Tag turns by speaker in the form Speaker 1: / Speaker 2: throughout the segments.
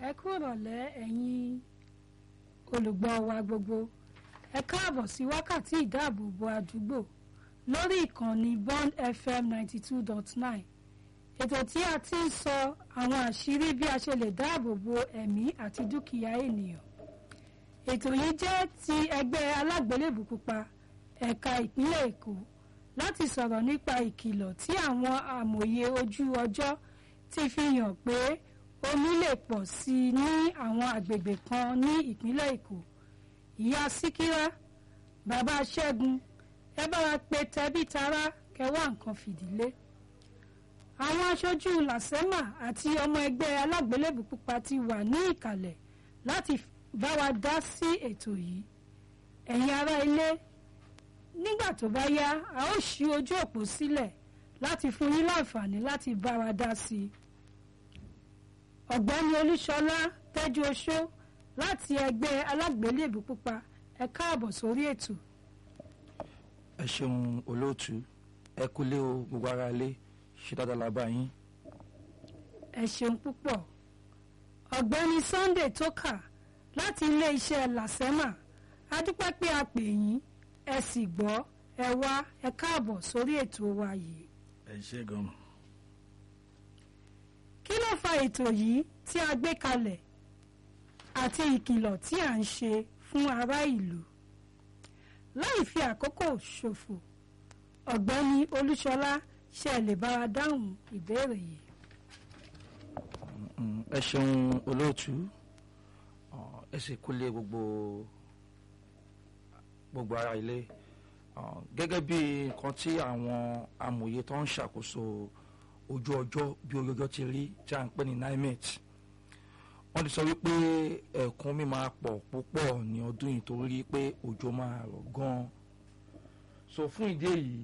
Speaker 1: ẹ kú ìrọ̀lẹ́ ẹ̀yin olùgbọ́ wa gbogbo ẹ káàbọ̀ sí wákàtí ìdáàbòbò àdúgbò lórí ìkànnì Bond FM ninety two dot nine ètò tí a ti ń sọ àwọn àṣírí bí a ṣe lè dáàbòbò ẹ̀mí àti dúkìá ènìyàn ètò yìí jẹ́ ti ẹgbẹ́ alágbélébù pupa ẹ̀ka ìpínlẹ̀ Èkó láti sọ̀rọ̀ nípa ìkìlọ̀ tí àwọn amòye ojú ọjọ́ ti fi hàn pé omi lè pọ̀ sí i ní àwọn àgbègbè kan ní ìpínlẹ̀ Èkó ìyá Síkírá bàbá Ṣẹ́gun ẹ bá wa pe tẹbí tará kẹwàá nǹkan fìdílé àwọn aṣojú làsẹ́mà àti ọmọ ẹgbẹ́ alágbélébù pupa ti wà ní ìkàlẹ̀ láti bá wa dá sí ètò yìí ẹ̀yin ará ilé nígbà tó bá yá a ó ṣí ojú òpó sílẹ̀ láti fún yín láǹfààní láti bá wa dá sí i ọ̀gbẹ́ni olúṣọlá tẹ́jú oṣó láti ẹgbẹ́ alágbélébù pupa ẹ káàbọ̀ sórí ètò
Speaker 2: ẹ ṣeun olóòtú ẹ kúlé o gbogbo ara ilé ṣe dáadáa la bá yín.
Speaker 1: ẹ ṣeun púpọ̀ ọ̀gbẹ́ni Sunday tókà láti iléeṣẹ́ làsẹ́mà a dúpẹ́ pé a pè yín ẹ sì gbọ́ ẹ wá ẹ káàbọ̀ sórí ètò wa yìí.
Speaker 3: ẹ ṣe gan.
Speaker 1: kí ló fa ètò yìí tí a gbé kalẹ̀ àti ìkìlọ̀ tí à ń ṣe fún ará ìlú láì fi àkókò ṣòfò ọ̀gbẹ́ni olúṣọlá ṣe lè bá wa dáhùn ìbéèrè yìí.
Speaker 2: Mm, ẹ ṣeun olóòtú Ọ, ẹ sì kúlé gbogbo gbogbo ara ilé Ọ, gẹ́gẹ́ bí nǹkan tí àwọn amòye tó ń ṣàkóso ojú ọjọ́ bí ojú ọjọ́ ti rí tí a ń pè ní NIMET wọ́n ti sọ wípé ẹ̀kún mi máa pọ̀ púpọ̀ ní ọdún yìí torí pé òjò máa rọ̀ gan-an so fún ìdí èyí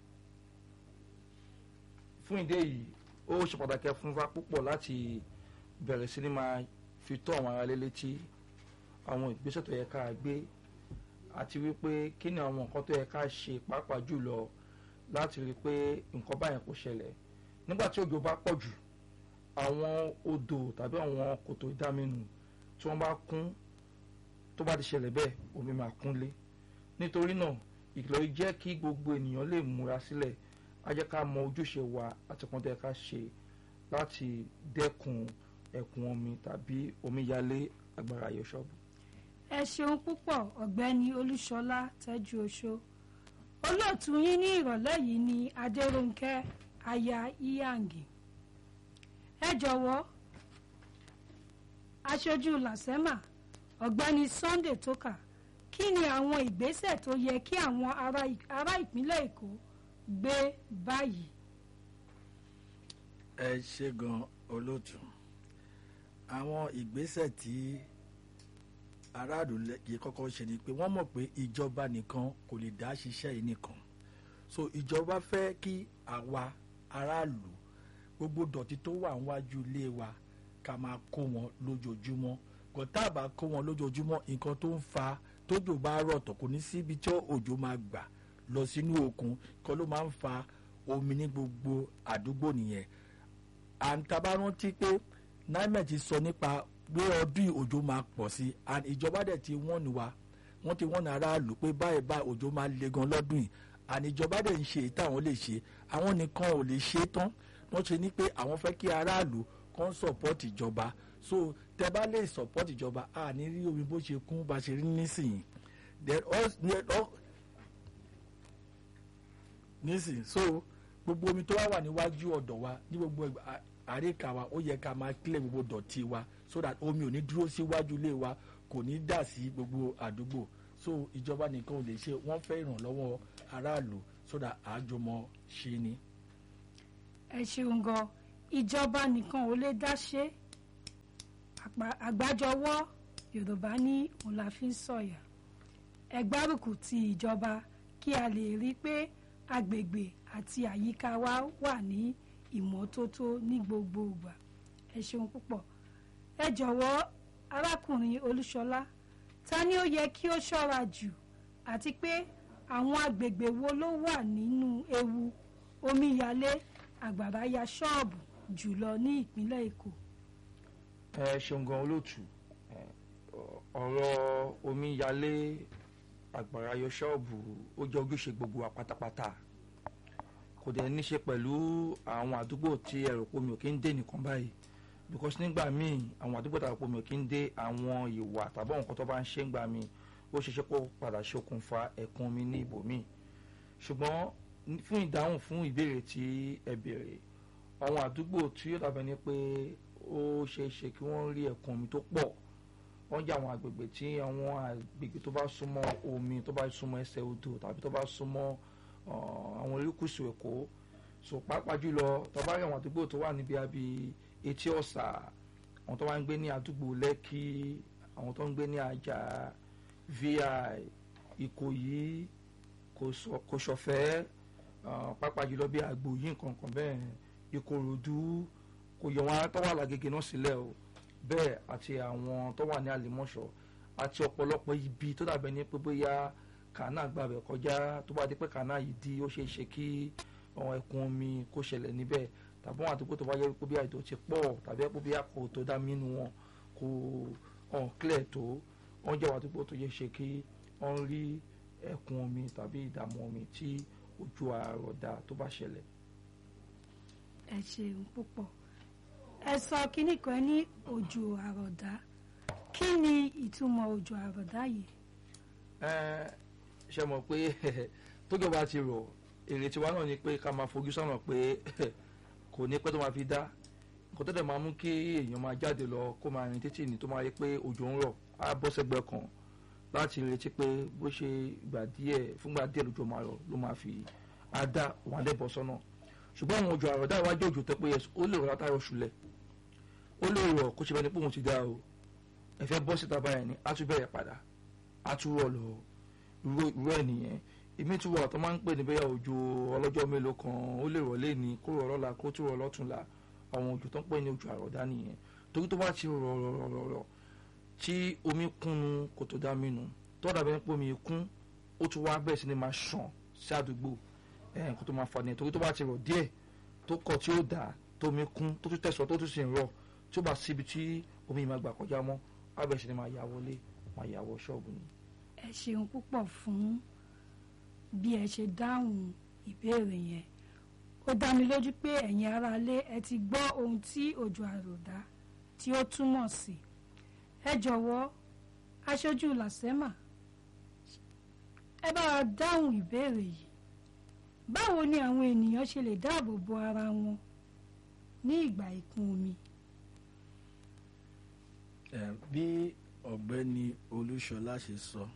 Speaker 2: fún ìdí èyí ó ṣe pàtàkì fún wa púpọ̀ láti bẹ̀rẹ̀ sí ni máa fi tó àwọn aráalé létí àwọn ìgbésẹ̀ tó yẹ ká gbé àti wípé kí ni àwọn nǹkan tó yẹ ká ṣe pàápàá jùlọ láti rí i pé nǹkan báyẹn kò ṣẹlẹ̀ nígbà tí òjò bá pọ̀ jù àwọn odò tàbí àwọn kòtò ìdáminù tí wọ́n bá kún tó bá ti ṣẹlẹ̀ bẹ́ẹ̀ omi máa kúnlé nítorí náà ìkìlọ̀ yìí jẹ́ kí gbogbo ènìyàn lè múra sílẹ̀ á jẹ́ ká mọ ojúṣe wa àti kan tó yẹ ká ṣe láti dẹ́kun ẹ̀kún omi tàbí omíyalé agbára yọ̀ṣọ́bù.
Speaker 1: ẹ ṣeun púpọ̀ ọ̀gbẹ́ni olúṣọlá tẹ́jú oṣó olóòtú yín ní ìrọ̀lẹ́ yìí ni adérónkẹ́ aya iyangi ẹ jọ̀wọ́ aṣojú làsẹ́mà ọ̀gbẹ́ni Sunday tókà kí ni àwọn ìgbésẹ̀ tó yẹ kí àwọn ará ará ìpínlẹ̀ èkó gbé báyìí.
Speaker 3: ẹ ṣe gan olóòtú àwọn ìgbésẹ̀ tí aráàlú yìí kọ́kọ́ ṣe ni pé wọ́n mọ̀ pé ìjọba nìkan kò lè dá ṣiṣẹ́ yìí nìkan so ìjọba fẹ́ kí àwa aráàlú gbogbo dọ̀tí tó wà níwájú ilé wa ká máa kó wọn lójoojúmọ́ kò tá a bá kó wọn lójoojúmọ́ nǹkan tó ń fa tójò bá rọ̀ tó kò ní síbi tí òjò máa gbà lọ sínú òkun kan ló máa ń fa omi ní gbogbo àdúgbò nìyẹn àǹtàbá rántí pé NIMET ti sọ nípa pé ọdún òjò máa pọ̀ sí and ìjọba dẹ̀ ti wọ́n ní wa wọ́n ti wọ́n ní aráàlú pé báyìí báyìí òjò máa le gan lọ́dún yìí and ìjọba dẹ̀ ń ṣe èyí táwọn lè ṣe àwọn nìkan ò lè ṣe tán wọ́n ṣe ní pé àwọn fẹ́ kí aráàlú kan support ìjọba so tẹ bá lè support ìjọba a ní rí omi bó ṣe kún bá ṣe rí nísìnyí then all nísìnyí so gbogbo omi tó wá wà níwájú ọ̀dọ̀ wa ní gbogbo àríkà wa ó yẹ ká máa clear gbogbo dọ̀tí wa so that omi ò ní dúró síwájú ilé wa kò ní dà sí gbogbo àdúgbò so ìjọba nìkan ò lè ṣe wọ́n fẹ́ ìrànlọ́wọ́ aráàlú so that àjọmọ̀ ṣe ni.
Speaker 1: ẹ ṣeun gan ìjọba nìkan ò lè dá ṣe àgbájọwọ́ yorùbá ní òun la fi ń sọ̀yà ẹ gbárùkù ti ìjọba kí a lè rí i pé agbègbè àti àyíká wa wà ní ìmọ́tótó ní gbogbo ìgbà ẹ ṣeun púpọ̀ ẹ jọ̀wọ́ arákùnrin olúṣọlá ta ni ó yẹ kí ó ṣọ́ra jù àti pé àwọn agbègbè wo ló wà nínú ewu omíyalé àgbàrá ya ṣọ́ọ̀bù jùlọ ní ìpínlẹ̀ èkó.
Speaker 2: ẹ ṣeun gan olóòtú ẹ, ọ- ọ̀rọ̀ omíyalé àgbàrá yọ ṣọ́ọ̀bù ó jẹ́ ojúṣe gbogbo wa pátápátá kò dẹ̀ ní ṣe pẹ̀lú àwọn àdúgbò tí ẹ̀rọ pomi ò kí ń dé nìkan báyìí because nígbà míì àwọn àdúgbò tí ẹ̀rọ pomi ò kí ń dé àwọn ìwà tàbí àwọn nǹkan tó bá ń ṣe ń gbà míì ó ṣeé ṣe kó padà ṣokùnfà ẹ̀kún omi ní ibòmíì ṣùgbọ́n ní- fún ìdáhùn fún ìbéèrè tí ẹ béèrè àwọn àdúgbò tí ó dàbẹ̀ ni pé ó ṣeé ṣe kí wọ́n rí ẹ̀kún omi tó pọ̀ wọ́n jẹ́ àwọn àgbègbè tí àwọn àgbègbè tó bá súnmọ́ omi tó bá súnmọ́ ẹsẹ̀ odò tàbí tó bá súnmọ́ uh, àwọn erékùṣù èkó so pàápàá jùlọ tó bá rí àwọn àdúgbò tó wà níbi àbí etí ọ̀sà àwọn tó wá ń gbé ní àdúgbò lẹ́kì àwọn tó ń gbé ní àjà vi ìkòyí Kòsọ- kòsọ̀fẹ́ uh, pàápàá jùlọ bí àgbò yìí nǹkan kan bẹ́ẹ̀ ìkòròdú kò yọ wọn tó wà lágége náà sílẹ̀ o bẹ́ẹ̀ àti àwọn tó wà ní àlèmọ́ṣọ́ àti ọ̀pọ̀lọpọ̀ ibi tó dàbẹ̀ ní pé bóyá kànáà gbàbẹ̀ kọjá tó bá di pé kànáà yìí di ó ṣeé ṣe kí àwọn ẹ̀kún omi kó ṣẹlẹ̀ níbẹ̀ tàbí àwọn àdúgbò tó bá yẹ pé bí àìtó ti pọ̀ tàbí pé bí àkó tó dá mínú wọn kò hàn clear tó wọ́n jẹ́ àwọn àdúgbò tó yẹ ṣe kí wọ́n rí ẹ̀kún omi tàbí ìdààmú omi tí ojú àrọ̀dá tó bá ṣẹlẹ̀.
Speaker 1: ẹ ṣeun púpọ̀ ẹ sọ kínní kan ní òjò àròdá kí ni ìtumọ̀ òjò àròdá yìí
Speaker 2: Ẹ, ṣe mọ̀ pé tójọ́ bá ti rọ̀ èrè tiwa náà ni pé ká máa fojú sọ́nà pé kò ní pẹ́ tó máa fi dá nǹkan tó dẹ̀ máa mú kí èèyàn máa jáde lọ kó máa rìn títì ní tó máa rí pé òjò ń rọ̀ á bọ́ sẹ́gbẹ́ kan láti retí pé bó ṣe ìgbà díẹ̀ fúngbà díẹ̀ lójó máa rọ̀ ló máa fi á dá òun á dẹ̀ bọ́ sọ́nà ṣùgbọ́n àwọn òjò àrọ̀dá ìwájú òjò tẹ́ pé yẹ ó lè rọ̀ látàrọ̀ ṣùlẹ̀ ó lè rọ̀ kó ṣe bẹ́ẹ̀ ni pé òun ti dá o ẹ̀fẹ́ bọ́ síta báyẹn ni á tún bẹ̀rẹ̀ padà á tún rọ̀ lọ irú irú ẹ̀ nìyẹn èmi tún wà tó máa ń pè ní bẹ́ẹ̀ òjò ọlọ́jọ́ mélòó kan ó lè rọ̀ lẹ́ni kó rọ̀ lọ́la kó tún rọ̀ lọ́túnla àwọn òjò tó ń pè ní òjò àrọ̀dá nìyẹn torí tó bá ti rọ̀ rọ̀ rọ̀ rọ̀ rọ̀ tí omi kúnnu kò tó dá mínú tó dàbí pé omi kún ó tún wá bẹ̀rẹ̀ sí ni máa ṣàn sí àdúgbò ẹ̀ kó tó máa fà nìyẹn torí tó bá ti rọ̀ díẹ̀ tó kọ̀ tí ó dà tó omi kún tó tún tẹ̀sọ̀ tó tún sì ń rọ̀ tí ó bá síbi tí omi yìí máa gbà kọjá mọ́ á bẹ̀rẹ̀ sí ni máa yà wọlé máa yà wọ ṣọ́ọ̀bù ni.
Speaker 1: ẹ ṣeun púpọ̀ fún bí ẹ ṣe dáhùn ìbéèrè yẹn ó dá mi lójú pé ẹ̀yin aráalé ẹ ti gbọ́ ohun tí òjò àròdá tí ó túmọ̀ sí ẹ jọ̀wọ́ aṣojú làsẹ́mà ẹ bá wa dáhùn ìbéèrè yìí báwo ni àwọn ènìyàn ṣe lè dáàbò bo ara wọn ní ìgbà ìkún omi
Speaker 3: Ẹ, bí ọ̀gbẹ́ni olúṣọlá ṣe sọ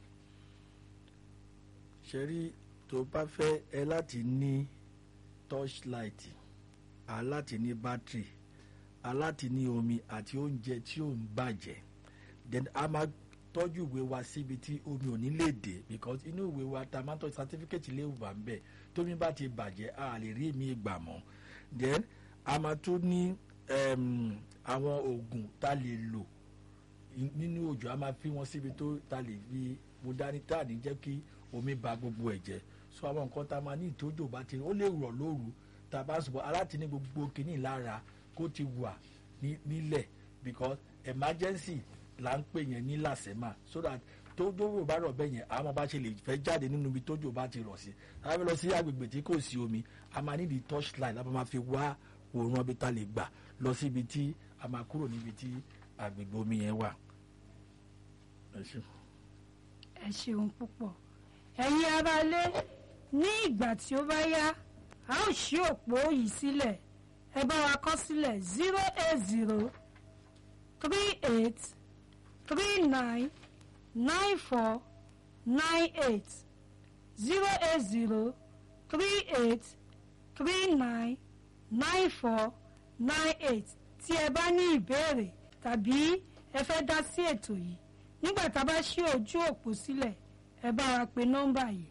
Speaker 3: ṣe rí tó bá fẹ́ ẹ láti ní torchlight a láti ní battery a láti ní omi àti oúnjẹ tí ò ń bàjẹ́ then a máa tọ́jú ìwé wa síbi tí omi ò ní lè dé because inú ìwé wa ta máa ń tọ́jú certificate lè wà ń bẹ̀ tómi bá ti bàjẹ́ a lè rí mi gbà mọ́ then a máa tún ní em, àwọn oògùn tá a lè lò nínú òjò a máa fi wọn síbi tó ta lè fi mo dání tá à ní jẹ́ kí omi ba gbogbo ẹ̀ jẹ́ so àwọn nǹkan tá a máa ní ìtòjò bá ti ó lè rọ̀ lóru tá a bá sùn bọ́ aláti ní gbogbo kìíní lára kó ti wà ní- nílẹ̀ because emergency là ń pè yẹn ní làsẹ́mà so that tójò bá rọ̀ bẹ́ẹ̀ yẹn àwọn bá ṣe lè fẹ́ jáde nínú ibi tójò bá ti rọ̀ sí a fẹ́ lọ sí agbègbè tí kò sí omi a máa ní di torchlight la máa fi wá òòrùn ibi tá a lè gbà lọ síbi tí a máa kúrò níbi tí agbègbè omi yẹn wà. Ẹ ṣé.
Speaker 1: ẹ ṣeun púpọ̀ ẹ̀yin aráalé ní ìgbà tí ó bá yá a ó ṣí òpó yìí sílẹ̀ ẹ bá wa kọ sílẹ̀ zero eight zero three eight three nine nine four nine eight zero eight zero three eight three nine nine four nine eight tí ẹ bá ní ìbéèrè tàbí ẹ fẹ́ dá sí ètò yìí nígbà tá a bá ṣí ojú òpó sílẹ̀ ẹ bá wa pe nọ́mbà yìí.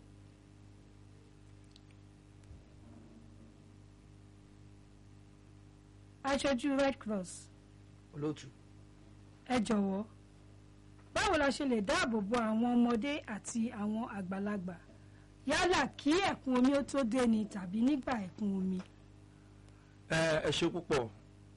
Speaker 1: aṣojú red cross
Speaker 2: olóòtú
Speaker 1: ẹ jọ̀wọ́ báwo la ṣe lè dáàbò bo àwọn ọmọdé àti àwọn àgbàlagbà yálà kí ẹ̀kún omi ó tó dé ni tàbí nígbà ẹ̀kún omi.
Speaker 2: ẹ ẹ ṣe púpọ̀ tó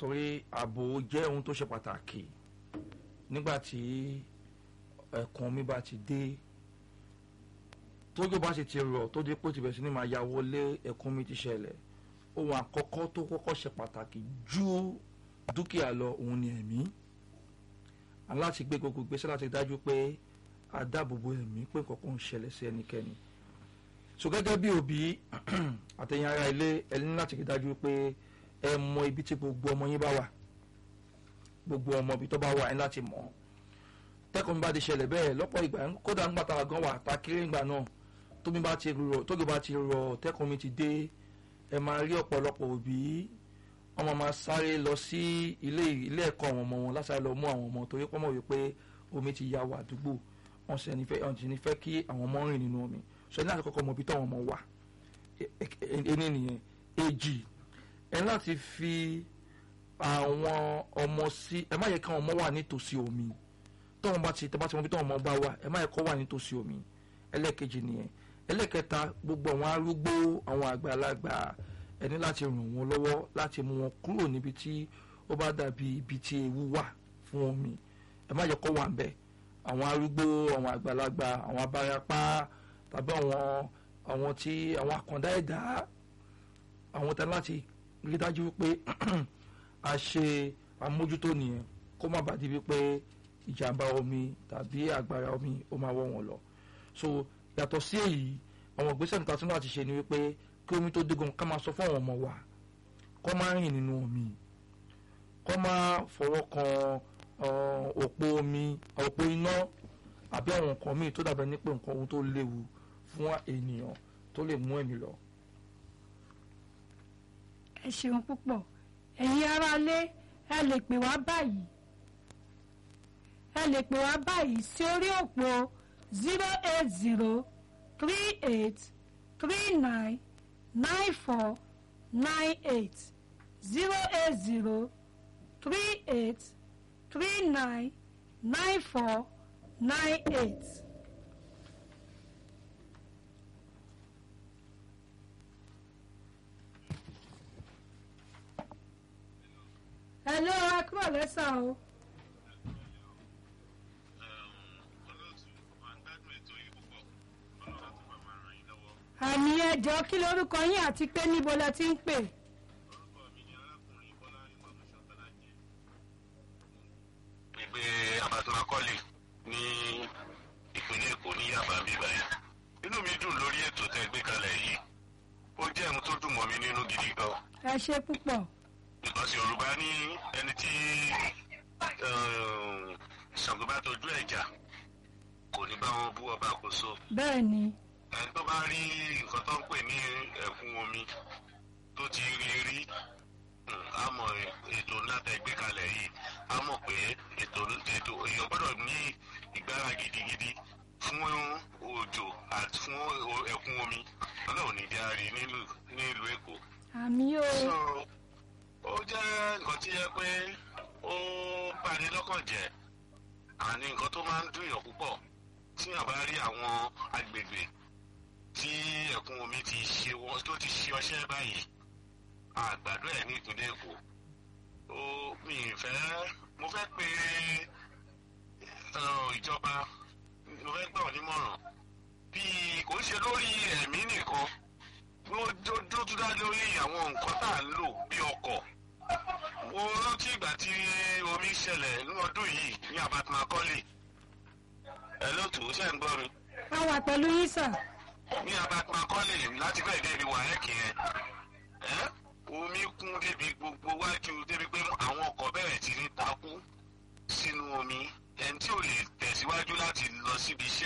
Speaker 2: torí ààbò jẹ́ ohun tó ṣe pàtàkì nígbà tí ẹ̀kún omi bá ti dé tójú bá sì ti rọ̀ tó dé pé ó ti bẹ̀rẹ̀ sí ni máa ya wọlé ẹ̀kún omi ti ṣẹlẹ̀ ohun àkọ́kọ́ tó kọ́kọ́ ṣe pàtàkì ju dúkìá lọ òun ni ẹ̀mí aláti gbé gbogbo gbèsè láti dájú pé a dáàbòbò ẹ̀mí pé kankan ń ṣẹlẹ̀ sí ẹnikẹ́ni so gẹ́gẹ́ bí òbí àtẹ̀yìn ara ilé ẹ ní láti rí dájú pé ẹ mọ ibi tí gbogbo ọmọ yín bá wà gbogbo ọmọ ibi tó bá wà ẹ láti mọ̀ tẹ́kùn bá ti ṣẹlẹ̀ bẹ́ẹ̀ lọ́pọ̀ ìgbà kódà ńgbà tá a gan wà tá a kéré ńgbà náà tómi bá ti rọ̀ tóge bá ti rọ̀ tẹ́kùn mi ti dé ẹ máa rí ọ̀pọ̀lọpọ̀ òbí ọmọ máa sáré lọ sí ilé ilé ẹ̀kọ́ àwọn ọmọ wọn lásàrè lọ mú àwọn ọmọ torí pọ́nmọ̀ wípé omi ti ya wà àdúgbò wọn sì ní fẹ́ wọn sì ní fẹ́ kí àwọn ọmọ rìn nínú omi sọ ní láti kọ́kọ́ mọ ibi táwọn ọmọ wà ẹni nìyẹn èjì ẹ láti fi àwọn ọmọ sí ẹ má yẹ kí àwọn ọmọ wà nítòsí omi tọ́wọ́n bá ti tẹ́bá ti mọ ibi táwọn ọmọ bá wà ẹ má yẹ kó wà nítòsí omi ẹlẹ́ẹ̀kejì nìyẹn ẹlẹ́ẹ̀kẹta gbogbo àwọn arúgbó àwọn àgbàlagbà ẹ ní láti ràn wọ́n lọ́wọ́ láti mú wọn kúrò níbi tí ó bá dàbí ibi tí ewu wà fún omi ẹ má yẹ kó wà ń bẹ̀ àwọn arúgbó àwọn àgbàlagbà àwọn abarapá tàbí àwọn àwọn tí àwọn àkàndá ẹ̀dá àwọn tán láti rí dájú wípé a ṣe àmójútó nìyẹn kó má bàa di wípé ìjàmbá omi tàbí àgbàrá omi ó máa wọ́ wọn lọ so yàtọ̀ sí èyí àwọn ìgbésẹ̀ níta tí wọ́n ti ṣe ni wípé kí omi tó dégun ká máa sọ fún àwọn ọmọ wa kó má rìn nínú omi kó má fọwọ́ kan òpó omi òpó iná àbí àwọn nǹkan míì tó dàbẹ̀ ní pé nǹkan ohun tó léwu fún ènìyàn tó lè mú ẹ̀mí lọ.
Speaker 1: ẹ ṣeun púpọ̀ ẹ̀yin aráalé ẹ lè pè wá báyìí ẹ lè pè wá báyìí sí orí òpó zero eight zero three eight three nine nine four nine eight zero eight zero three eight three nine nine four nine eight. hello ẹ kúrò lẹ́sà o. àmì ẹjọ́ kí lorúkọ yín àti pé níbo lẹ ti ń pè.
Speaker 4: ìgbé abatunakọ́lì ní ìpínlẹ̀ èkó ní yaba bíbá yẹn inú mi dùn lórí ètò tẹ́ gbé kalẹ̀ yìí ó jẹ́ ohun tó dùn mọ́ mi nínú gidi gan
Speaker 1: ẹ ṣe púpọ̀.
Speaker 4: because yorùbá ní ẹni tí ṣàǹgó bá tọ́jú ẹ̀jà kò ní bá wọn bú ọba kò so
Speaker 1: bẹ́ẹ̀ ni
Speaker 4: ẹni tó bá rí nǹkan tó ń pè ní ẹ̀kún omi tó ti rí rí mm, á mọ ètò ńlá tẹ́ gbé kalẹ̀ yìí á mọ̀ pé ètò ètò èèyàn gbọ́dọ̀ ní ìgbára gidigidi fún òjò àti fún ẹ̀kún omi ọlọ́run ní járe nílùú èkó
Speaker 1: àmì o
Speaker 4: so ó jẹ́ nǹkan tí yẹ pé ó bani lọ́kàn jẹ́ àní nǹkan tó máa ń dùnyàn púpọ̀ tí yàn bá rí àwọn agbègbè tí ẹ̀kún omi ti ṣe wọn tó ti ṣe ọṣẹ́ báyìí àgbàdo ẹ̀ ní ìpínlẹ̀ èkó ó mi ì fẹ́ mo fẹ́ pe eh, ìjọba mo fẹ́ gbà wọ́n nímọ̀ràn bíi kò ń ṣe lórí ẹ̀mí nìkan ló tún dá lórí àwọn nǹkan tá à ń lò bí ọkọ̀ mo rántí ìgbà tí omi ṣẹlẹ̀ ní ọdún yìí ní abatmakọ́lì ẹ ló tù ú ṣe ń gbọ́ mi
Speaker 1: a wà pẹ̀lú yín sà
Speaker 4: ní abatmakọ́lì láti fẹ́ débi wàhẹ́kì yẹn ẹ́ omi kún débi gbogbo wájú débi pé àwọn ọkọ̀ bẹ̀rẹ̀ sí ní takú sínú omi ẹni tí ò lè tẹ̀síwájú láti lọ síbi iṣẹ́